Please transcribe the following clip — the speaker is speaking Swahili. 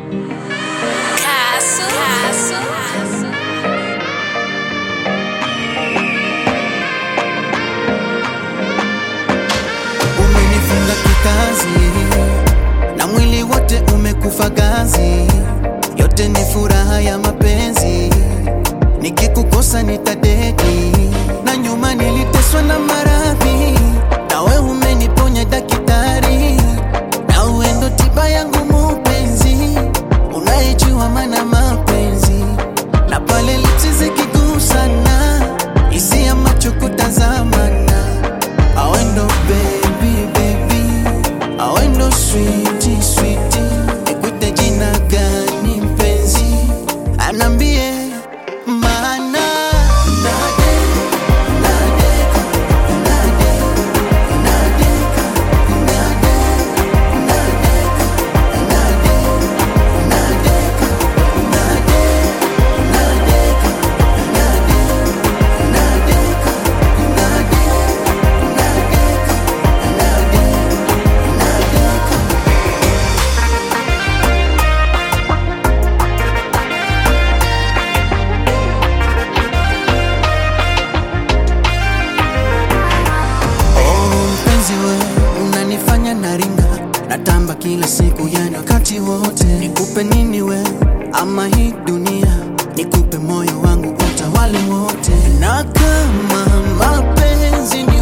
Castle. Castle. Umenifunga kikazi na mwili wote umekufa gazi, yote ni furaha ya mapenzi. Nikikukosa nitadedi, na nyuma niliteswa na maradhi, nawe umeniponya daktari, na uendo tiba yangu mupenzi, unayejua maana mapenzi, na pale lichi zikigusana, hisia macho kutazamana awendo baby baby awendo switi switi nikuite jina gani mpenzi anambie maana nade nadeka nade nadeka nade nadeka nade nadeka nade nadeka nade nadeka nade Oh, mpenzi we unanifanya naringa natamba kila siku yani wakati wote nikupe nini we ama hii dunia nikupe moyo wangu utawale wote na kama mapenzi ni